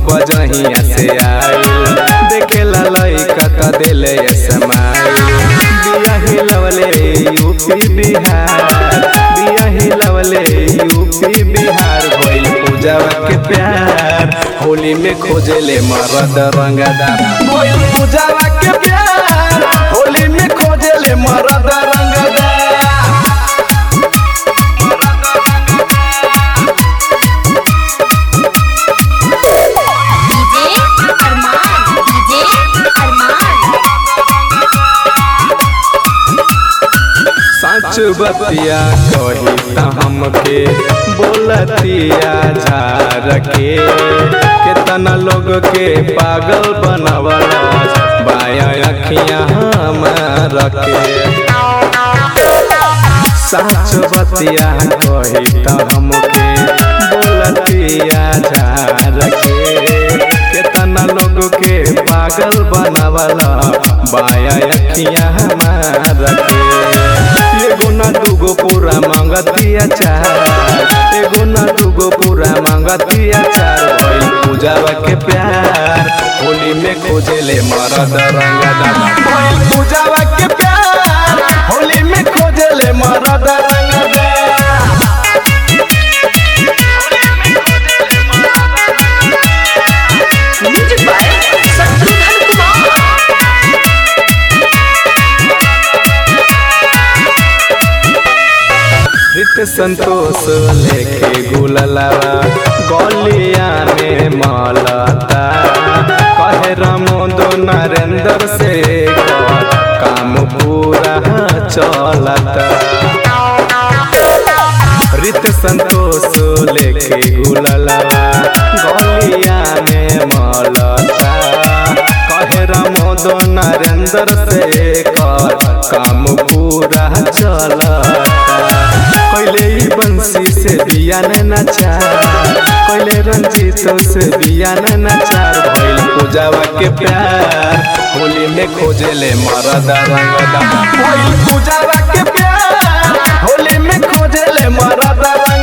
बजहिया से आइल देखेला लइका त देले समाइल बिया हिलवले यूपी बिहार बिया हिलवले यूपी बिहार भइल पूजावा के प्यार होली में खोजेले मरद रंगदार भइल पूजावा के प्यार होली में खोजेले मरद रंगदार डीजे अरमान डीजे अरमान सच बतिया कही त हमके बोलतिया झार के केतना लोग के पागल बनवला बाया अखियां हमार के सच बतिया कही त हमके बोलतिया झार के केतना लोग के पागल बनवला बाया अखियां हमार के एगो ना दूगो पूरा मांगतिया चार एगो ना दूगो पूरा मांगतिया चार भइल पूजावा के प्यार होली में खोजेले मरद रंगदार भइल पूजावा के प्यार होली में खोजेले मरद रंगदार म्यूजिक बाय शत्रुघ्न कुमार रित संतोष लेके गुललावा गलिया में मलता कहे रमोदो नरेंद्र से काम पूरा चलता रित संतोष लेके गुललावा गलिया में मलता कहे रमोदो नरेंद्र से कर काम पूरा चलता कैले ई बंसी से बिया ने नचार कैले रंजीत से बिया ने नचार भइल पूजावा के प्यार होली में खोजेले मरदा रंगदा भइल पूजावा के प्यार होली में खोजेले मरदा